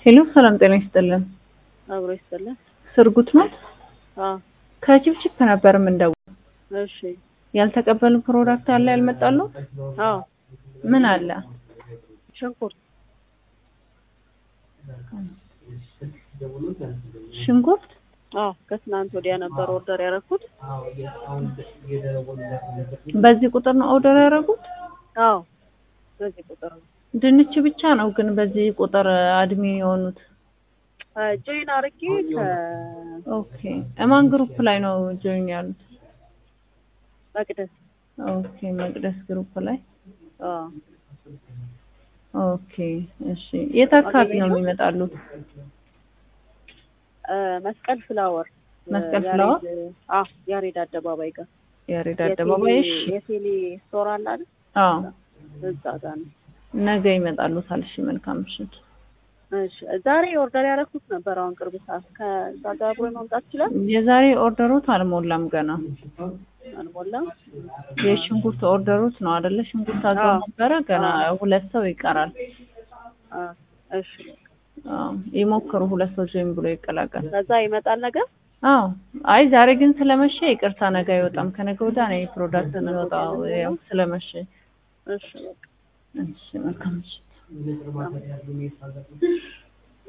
ሄሎ ሰላም ጤና ይስጥልን። አብሮ ይስጥልን። ስርጉት ናት። አዎ ከቺፕቺፕ ነበር የምንደውል። እሺ። ያልተቀበሉ ፕሮዳክት አለ ያልመጣሉ? አዎ ምን አለ? ሽንኩርት ሽንኩርት አዎ ከትናንት ወዲያ ነበር ኦርደር ያደረኩት። በዚህ ቁጥር ነው ኦርደር ያደረጉት? አዎ በዚህ ቁጥር ነው ድንች ብቻ ነው ግን በዚህ ቁጥር አድሚ የሆኑት? ጆይን አርጌ ከ ኦኬ እማን ግሩፕ ላይ ነው ጆይን ያሉት? መቅደስ ኦኬ መቅደስ ግሩፕ ላይ አዎ ኦኬ እሺ። የት አካባቢ ነው የሚመጣሉት? እ መስቀል ፍላወር መስቀል ያሬድ- ፍላወር? አዎ ያሬድ አደባባይ ጋር ያሬድ አደባባይ። እሺ የቴሌ- የቴሌ ስቶር አለ አይደል? አዎ እዛ ጋር ነው። ነገ ይመጣሉታል። እሺ መልካም ምሽት። እሺ ዛሬ ኦርደር ያደረኩት ነበር አሁን ቅርብ ሰዓት ከዛ ጋር አብሮ መምጣት ይችላል። የዛሬ ኦርደሮት አልሞላም ገና። አልሞላም። የሽንኩርት ኦርደሮት ነው አይደለ? ሽንኩርት አዘው አዎ። ነበረ ገና ሁለት ሰው ይቀራል። አ እሺ አዎ ይሞክሩ፣ ሁለት ሰው ጆይን ብሎ ይቀላቀል። ከዛ ይመጣል ነገር አዎ አይ ዛሬ ግን ስለመሸ ይቅርታ፣ ነገ አይወጣም። ከነገ ወዲያ ነው ፕሮዳክት የሚወጣው ያው ስለመሸ። እሺ በቃ እሺ መልካም ምሽት።